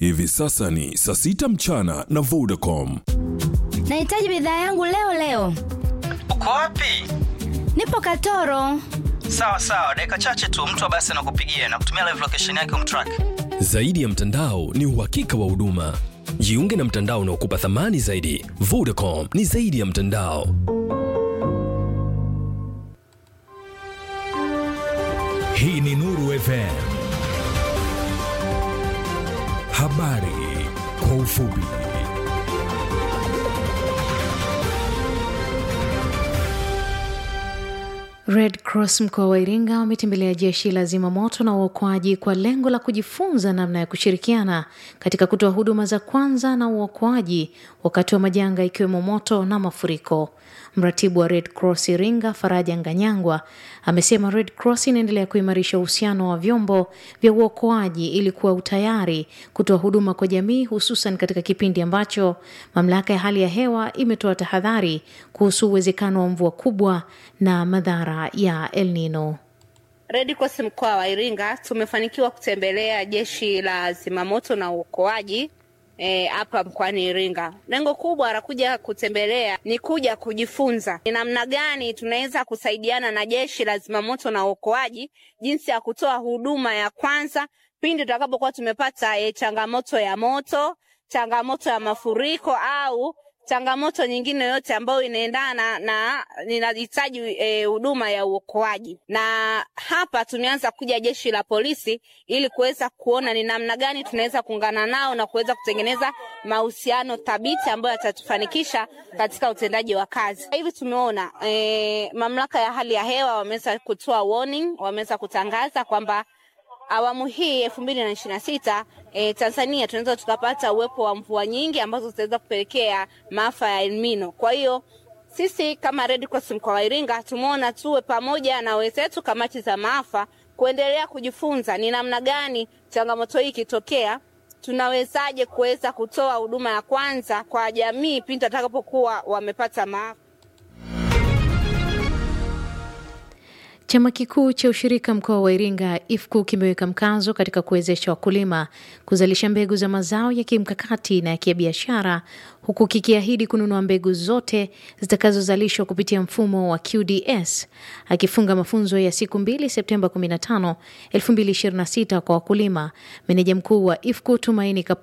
Hivi sasa ni saa sita mchana na Vodacom. Nahitaji bidhaa yangu leo leo. Uko wapi? Nipo Katoro. Sawa sawa, dakika chache tu mtu wa basi anakupigia na kutumia live location yake umtrack. Zaidi ya mtandao ni uhakika wa huduma. Jiunge na mtandao unaokupa thamani zaidi. Vodacom ni zaidi ya mtandao. Hii ni Nuru FM. Habari kwa ufupi. Red Cross mkoa wa Iringa wametembelea jeshi la zimamoto na uokoaji kwa lengo la kujifunza namna ya kushirikiana katika kutoa huduma za kwanza na uokoaji wakati wa majanga ikiwemo moto na mafuriko. Mratibu wa Red Cross Iringa, Faraja Nganyangwa, amesema Red Cross inaendelea kuimarisha uhusiano wa vyombo vya uokoaji ili kuwa utayari kutoa huduma kwa jamii, hususan katika kipindi ambacho mamlaka ya hali ya hewa imetoa tahadhari kuhusu uwezekano wa mvua kubwa na madhara ya El Nino. Red Cross mkoa wa Iringa tumefanikiwa kutembelea jeshi la zimamoto na uokoaji hapa e, mkoani Iringa. Lengo kubwa la kuja kutembelea ni kuja kujifunza ni namna gani tunaweza kusaidiana na jeshi la zimamoto na uokoaji, jinsi ya kutoa huduma ya kwanza pindi tutakapokuwa tumepata e, changamoto ya moto, changamoto ya mafuriko au changamoto nyingine yote ambayo inaendana na ninahitaji huduma e, ya uokoaji. Na hapa tumeanza kuja jeshi la polisi ili kuweza kuona ni namna gani tunaweza kuungana nao na kuweza kutengeneza mahusiano thabiti ambayo yatatufanikisha katika utendaji wa kazi. Hivi tumeona e, mamlaka ya hali ya hewa wameweza kutoa warning, wameweza kutangaza kwamba awamu hii elfu mbili na ishirini na sita e, Tanzania tunaweza tukapata uwepo wa mvua nyingi ambazo zitaweza kupelekea maafa ya El Nino. Kwa hiyo sisi kama Red Cross mkoa wa Iringa tumeona tuwe pamoja na wenzetu kamati za maafa kuendelea kujifunza ni namna gani changamoto hii ikitokea tunawezaje kuweza kutoa huduma ya kwanza kwa jamii pindi watakapokuwa wamepata maafa. Chama kikuu cha ushirika mkoa wa Iringa IFCU kimeweka mkazo katika kuwezesha wakulima kuzalisha mbegu za mazao ya kimkakati na ya kibiashara huku kikiahidi kununua mbegu zote zitakazozalishwa kupitia mfumo wa QDS. Akifunga mafunzo ya siku mbili Septemba 15, 2026 kwa wakulima, meneja mkuu wa IFCU Tumaini